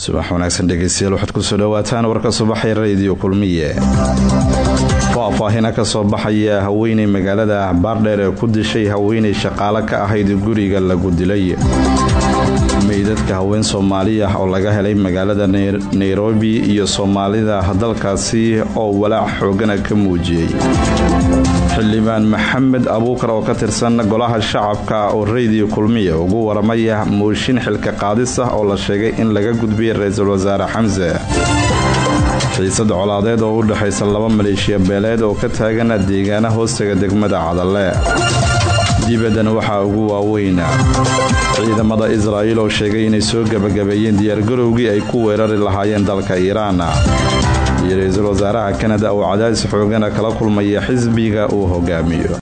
subax wanaagsan dhegeystayaal waxaad kusoo dhawaataan warka subaxee radiyo kulmiye faahfaahina ka soo baxaya haweeney magaalada baardheer ee ku dishay haweeney shaqaale ka ahayd guriga lagu dilay meydadka haween soomaali ah oo laga helay magaalada nairobi iyo soomaalida dalkaasi oo walaac xoogana ka muujiyey xildhibaan maxamed abuukar oo ka tirsan golaha shacabka oo radiyo kulmiya ugu waramaya mooshin xilka qaadis ah oo la sheegay in laga gudbiyay ra-iisul wasaare xamse xiisad colaadeed oo u dhexaysa laba maleeshiya beeleed oo ka taagan deegaana hoostaga degmada cadalle dibaddan waxaa ugu waaweyna ciidamada israa'iil oo sheegay inay soo gebagabeeyeen diyaargarowgii ay ku weerari lahaayeen dalka iiraan iyo ra-iisul wasaaraha kanada oo cadaadis xoogana kala kulmaya xisbiga uu hogaamiyo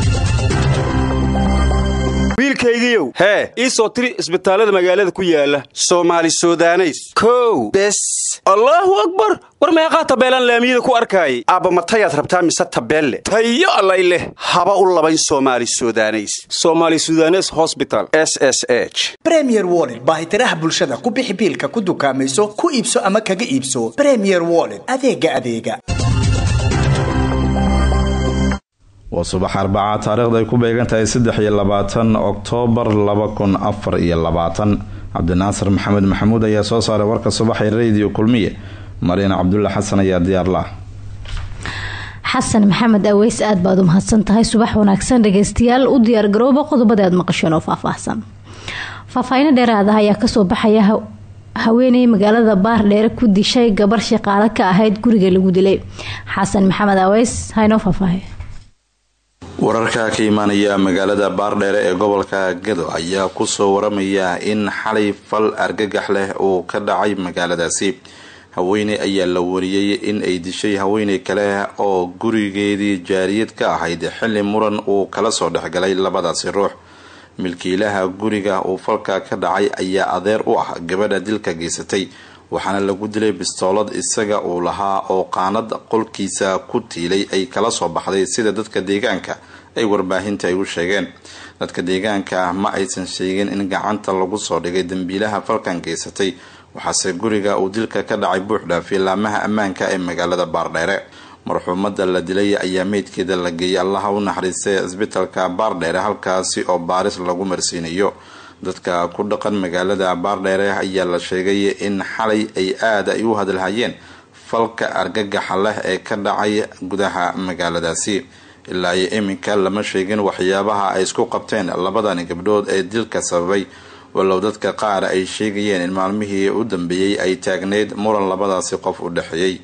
wiilkaygiiow hee ii soo tiri isbitaallada magaalada ku yaala soomaali sudaneys kow bes allaahu akbar war meeqaa tabeelaan laamiyada ku arkaayay aabba matayaad rabtaa mise tabeelle tayo allay leh haba u labayn soomaali sudaneys soomaali sudanes hosbital s s h bremier woled baahitiraha bulshada ku bixi biilka ku dukaamayso ku iibso ama kaga iibso bremier woled adeega adeega waa subax arbaca taariikhda ay ku beegan tahay saddex iyo labaatan oktoobar laba kun afar iyo labaatan cabdinaasir maxamed maxamuud ayaa soo saaray warka subaxee radiyo kulmiye mariina cabdulla xasan ayaa diyaarlah xasan maxamed aweys aad baad u mahadsan tahay subax wanaagsan dhageystayaal u diyaargarooba qodobada aad maqasheen oo faahfaahsan faahfaahino dheeraada ayaa kasoo baxaya haweeney magaalada baardheere ku dishay gabar shaqaale ka ahayd guriga lagu dilay xasan maxamed aweys haynoo faahfaahay wararka ka imaanaya magaalada baardheere ee gobolka gado ayaa kusoo waramaya in xalay fal argagax leh uu ka dhacay magaaladaasi haweeney ayaa la wariyey in ay dishay haweeney kale oo gurigeedii jaariyad ka ahayd xilli muran uu kala soo dhexgalay labadaasi ruux milkiilaha guriga uu falka ka dhacay ayaa adeer u ah gabadha dilka geysatay waxaana lagu dilay bistoolad isaga uu lahaa oo qaanad qolkiisa ku tiilay ay kala soo baxday sida dadka deegaanka ay warbaahinta ay u sheegeen dadka deegaanka ma aysan sheegin in gacanta lagu soo dhigay dambiilaha falkan geysatay waxaase guriga uu dilka ka dhacay buuxdhaafiyay laamaha ammaanka ee magaalada baardheere marxuumada la dilay ayaa meydkeeda la geeyay allaha u naxariistay cisbitalka baardheere halkaasi oo baaris lagu marsiinayo dadka ku dhaqan magaalada baardheere ayaa la sheegay in xalay ay aada ay u hadalhayeen falka argagaxa leh ee ka dhacay gudaha magaaladaasi ilaa iyo iminka lama sheegin waxyaabaha ay isku qabteen labadani gabdhood ee dilka sababay walow dadka qaar ay sheegayeen in maalmihii u dambeeyey ay taagneyd muran labadaasi qof u dhexeeyey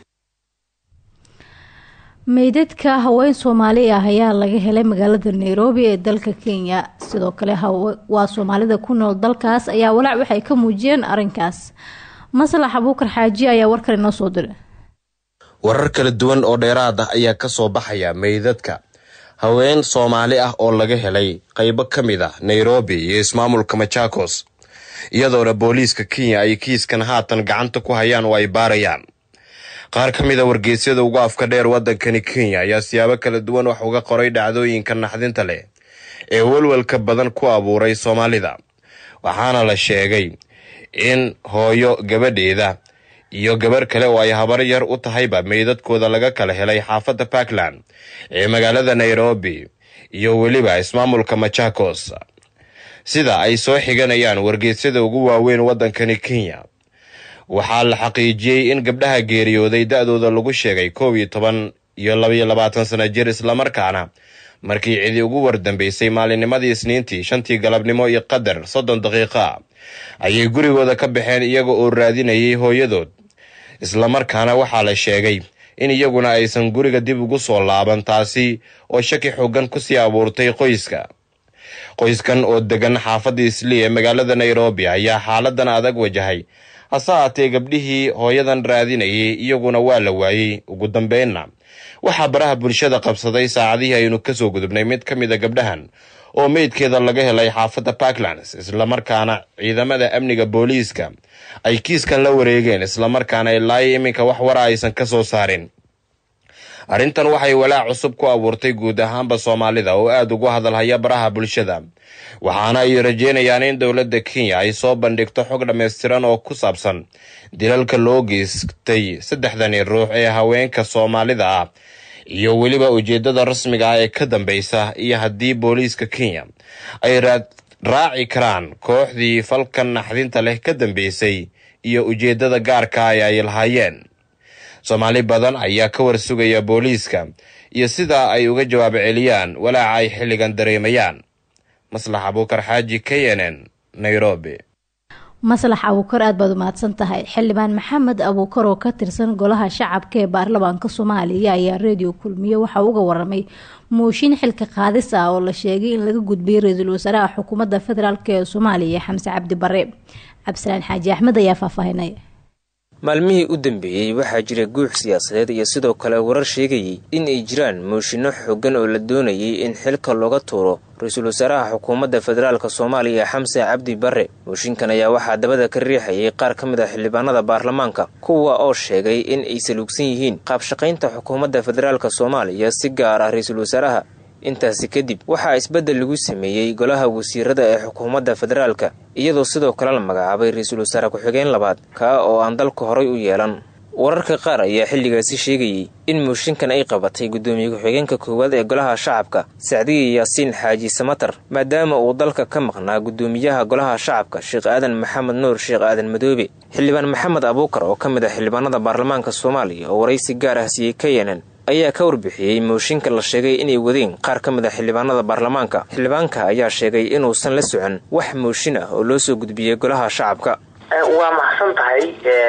meydadka haween soomaali ah ayaa laga helay magaalada nairobi ee dalka kenya sidoo kale waa soomaalida ku nool dalkaas ayaa walaac waxay ka muujiyeen arinkaas maslax abuukar xaaji ayaa warkan inoo soo diray warar kala duwan oo dheeraad ah ayaa kasoo baxaya meydadka haween soomaali ah oo laga helay qaybo ka mid ah nairobi iyo ismaamulka machakos iyadoona booliiska kenya ay kiiskan haatan gacanta ku hayaan oo ay baarayaan qaar ka mid a wargeysyada ugu afka dheer waddankani kenya ayaa siyaabo kala duwan wax uga qoray dhacdooyinka naxdinta leh ee welwelka badan ku abuuray soomaalida waxaana la sheegay in hooyo gabadheeda iyo gabar kale oo ay habar yar u tahayba meydadkooda laga kala helay xaafadda puntland ee magaalada nairobi iyo weliba ismaamulka machakos sida ay soo xiganayaan wargeysyada ugu waaweyn waddankani kenya waxaa la xaqiijiyey in gabdhaha geeriyooday da-dooda lagu sheegay koob iyo toban iyo labaiyo labaatan sana jir islamarkaana markii cidi ugu wardambeysay maalinnimadii isniintii shantii galabnimo iyo qadar soddon daqiiqa ayay gurigooda ka baxeen iyaga oo raadinayay hooyadood islamarkaana waxaa la sheegay in iyaguna aysan guriga dib ugu soo laaban taasi oo shaki xoogan kusii abuurtay qoyska qoyskan oo degan xaafadda islii ee magaalada nairobi ayaa xaaladan adag wajahay hase haatee gabdhihii hooyadan raadinayay iyaguna waa la waayey ugu dambeynna waxaa baraha bulshada qabsaday saacadihii aynu kasoo gudubnay mid ka mid a gabdhahan oo meydkeeda laga helay xaafadda puntlands islamarkaana ciidamada amniga booliiska ay kiiskan la wareegeen islamarkaana ilaa iminka wax wara aysan ka soo saarin arrintan waxay walaac cusub ku abuurtay guud ahaanba soomaalida oo aada ugu hadalhaya baraha bulshada waxaana ay rajeynayaan in dowladda kenya ay soo bandhigto xog dhammaystiran oo ku saabsan dilalka loo geystay saddexdani ruux ee haweenka soomaalida ah iyo weliba ujeeddada rasmiga ah ee ka dambeysa iyo haddii booliiska kenya ay raaci karaan kooxdii falkan naxdinta leh ka dambeysay iyo ujeeddada gaarka ah ee ay lahaayeen soomaali badan ayaa ka warsugaya booliiska iyo sida ay uga jawaab celiyaan walaaca ay xilligan dareemayaan maslax abuukar xaaji k n n nairobi maslax abuukar aada baad umahadsan tahay xildhibaan maxamed abuukar oo ka tirsan golaha shacabka ee baarlamaanka soomaaliya ayaa reediyo kulmiye waxa uga waramay mooshin xilka qaadis ah oo la sheegay in laga gudbiyay ra-iisul wasaaraha xukuumadda federaalk ee soomaaliya xamse cabdi bare cabdisalaan xaaji axmed ayaa faahfaahinay maalmihii u dambeeyey waxaa jira guux siyaasadeed iyo sidoo kale warar sheegayay in ay jiraan mooshinno xooggan oo la doonayay in xilka looga tuuro ra-iisul wasaaraha xukuumadda federaalk soomaaliya xamse cabdi bare mooshinkan ayaa waxaa dabada ka riixayay qaar ka mid ah xildhibaanada baarlamaanka kuwa oo sheegay in ay saluugsan yihiin qaabshaqaynta xukuumadda federaalk soomaaliya si gaar ah ra-iisul wasaaraha intaasi kadib waxaa isbeddel lagu sameeyey golaha wasiirada ee xukuumadda federaalka iyadoo sidoo kale la magacaabay ra-iisul wasaare ku-xigeen labaad kaa oo aan dalka horay u yeelan wararka qaar ayaa xilligaasi sheegayey in mooshinkan ay qabatay guddoomiye ku-xigeenka koowaad ee golaha shacabka sacdiya yaasiin xaaji samatar maadaama uu dalka ka maqnaa guddoomiyaha golaha shacabka sheekh aadan maxamed nuur sheekh aadan madoobe xildhibaan maxamed abuukar oo ka mid ah xildhibaanada baarlamaanka soomaaliya oo waraysi gaar ah siiyey k n n ayaa ka warbixiyey mooshinka la sheegay inay wadeen qaar ka mid a xildhibaanada baarlamaanka xildhibaanka ayaa sheegay inuusan la socon wax mooshin ah oo loo soo gudbiyey golaha shacabka waa maxsan tahay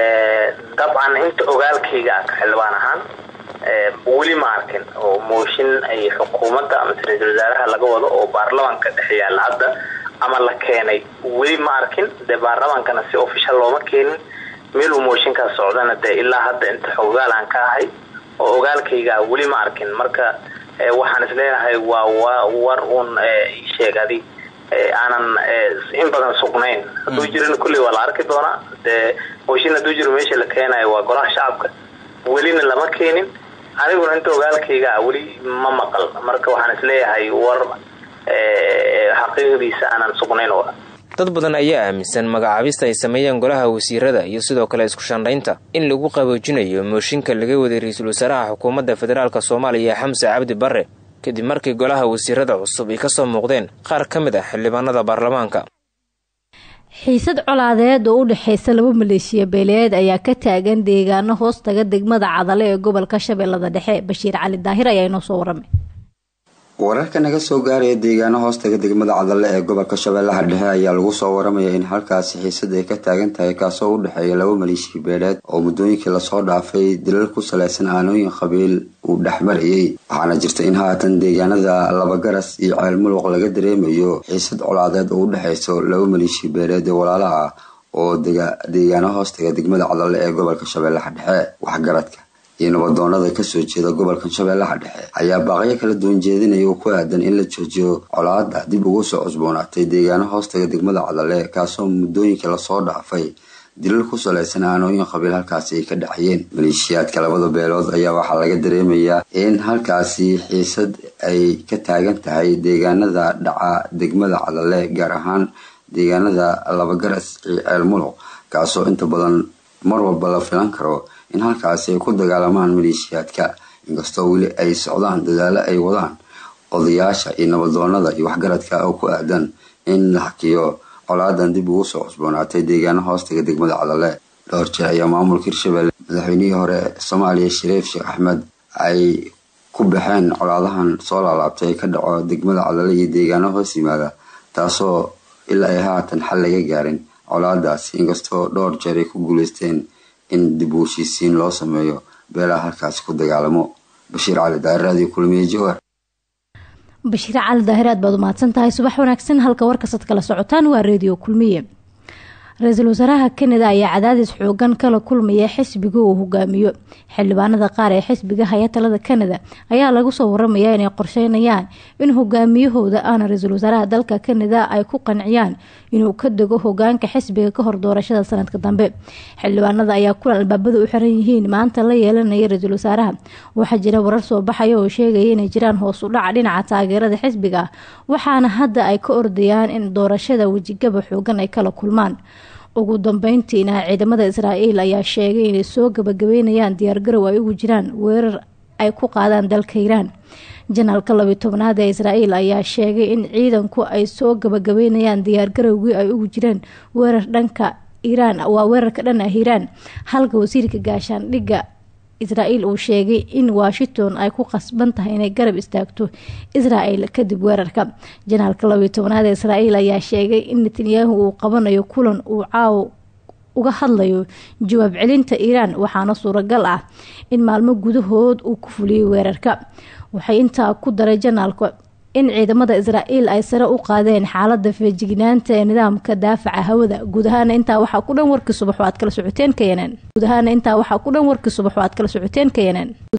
dabcan inta ogaalkayga ah ka xildhibaan ahaan weli ma arkin oo mooshin ay xukuumadda ama ra-iisul wasaaraha laga wado oo baarlamaanka dhex yaalla hadda ama la keenay weli ma arkin dee baarlamaankana si ofishal looma keenin meeluu mooshinkaas socdana dee ilaa hadda inta xogaal aan ka ahay oo ogaalkayga weli ma arkin marka waxaan isleenahay waa war uun sheegadi aanan in badan sugnayn hadduu jirin kulley waa la arki doonaa dee mooshin hadduu jiro meesha la keenayo waa golaha shacabka welina lama keenin aniguna inta ogaalkayga weli ma maqal marka waxaan isleeyahay war xaqiiqdiisa aanan sugnayn dad badan ayaa aaminsan magacaabista ay sameeyeen golaha wasiirada iyo sidoo kale isku shandhaynta in lagu qaboojinayo mooshinka laga waday ra-iisul wasaaraha xukuumadda federaalk soomaaliya xamse cabdi bare kadib markii golaha wasiirada cusub ay kasoo muuqdeen qaar ka mid ah xildhibaanada baarlamaanka xiisad colaadeed oo u dhexeysa laba maleeshiya beeleed ayaa ka taagan deegaano hoostaga degmada cadale ee gobolka shabeellada dhexe bashiir cali daahir ayaa inoo soo waramay wararka naga soo gaaraya deegaano hoostaga degmada cadalle ee gobolka shabeellaha dhexe ayaa lagu soo waramaya in halkaasi xiisad ay ka taagan tahay kaasoo u dhexeeya laba maleeshiya beeleed oo muddooyinkii lasoo dhaafay dilal ku salaysan aanooyin qabiil uu dhexmarayay waxaana jirta in haatan deegaanada labagaras iyo ceelmuluq laga dareemayo xiisad colaadeed oo u dhexeyso laba maleeshiya beeleed ee walaalaha ah oo deegaano hoostaga degmada cadalle ee gobolka shabeellaha dhexe waxgaradka iyo nabadoonada kasoo jeeda gobolka shabeellaha dhexe ayaa baaqyo kala duwan jeedinaya oo ku aadan in la joojiyo colaada dib ugu soo cusboonaatay deegaano hoostaga degmada cadalle kaasoo muddooyinkii lasoo dhaafay dilal ku salaysan aanooyin qabiil halkaasi ay ka dhexayeen maleeshiyaadka labada beelood ayaa waxaa laga dareemayaa in halkaasi xiisad ay ka taagan tahay deegaanada dhaca degmada cadalle gaar ahaan deegaanada labagaras iyo ceelmuluq kaasoo inta badan mar walba la filan karo in halkaasi ay ku dagaalamaan maleeshiyaadka inkastoo weli ay socdaan dadaalo ay wadaan odayaasha iyo nabadoonada iyo waxgaradka oo ku aadan in la hakiyo colaadan dib ugu soo cusboonaatay deegaano hoostaga degmada cadalle dhowr jeer ayaa maamulka hirshabelle madaxweynihii hore soomaaliya shariif sheekh axmed ay ku baxeen colaadahan soo laalaabtay ka dhaco degmada cadalle iyo deegaano hoos yimaada taasoo ilaa ay haatan xal laga gaarin colaadaasi inkastoo dhowr jeer ay ku guuleysteen in dib u heshiisiin loo sameeyo beelaha halkaasi ku dagaalamo bashiir cali daahir raadiyo kulmiye jawar bashiir cali daahir aad baad umahadsan tahay subax wanaagsan halka warkasaad kala socotaan waa reediyo kulmiye ra-iisul wasaaraha kanada ayaa cadaadis xoogan kala kulmaya xisbiga uu hogaamiyo xildhibaanada qaar ee xisbiga haya talada kanada ayaa lagu soo waramayaa inay qorsheynayaan in hogaamiyahooda aana ra-iisul wasaaraha dalka kanada ay ku qanciyaan inuu ka dego hogaanka xisbiga kahor doorashada sanadka dambe xildhibaanada ayaa kulan albaabada u xiran yihiin maanta la yeelanaya ra-iisul wasaaraha waxaa jira warar soo baxaya oo sheegaya inay jiraan hoos u dhaca dhinaca taageerada xisbiga waxaana hadda ay ka ordayaan in doorashada wejigaba xoogan ay kala kulmaan ugu dambeyntiina ciidamada israa'iil ayaa sheegay inay soo gabagabeynayaan diyaargarow ay ugu jiraan weerar ay ku qaadaan dalka iiraan janaalka labiyo tobnaad ee israa'iil ayaa sheegay in ciidanku ay soo gabagabeynayaan diyaargarowgii ay ugu jireen weerar dhanka iiraan waa weerarka dhan ah iiraan halka wasiirka gaashaandhigga israa'iil uu sheegay in washington ay ku qasban tahay inay garab istaagto israel kadib weerarka janaalka labiyo tobnaad ee israa'iil ayaa sheegay in netanyahu uu qabanayo kulan uu caawo uga hadlayo jawaab celinta iiraan waxaana suuragal ah in maalmo gudahood uu ku fuliyay weerarka waxay intaa ku daray janaalka in ciidamada israa'iil ay sare u qaadeen xaalada feejignaanta ee nidaamka daafaca hawada guud ahaana intaa waxaa ku dhan warkii subax oo aad kala socoteen ka yeneen guud ahaana intaa waxaa ku dhan warkii subax oo aad kala socoteen ka yeneen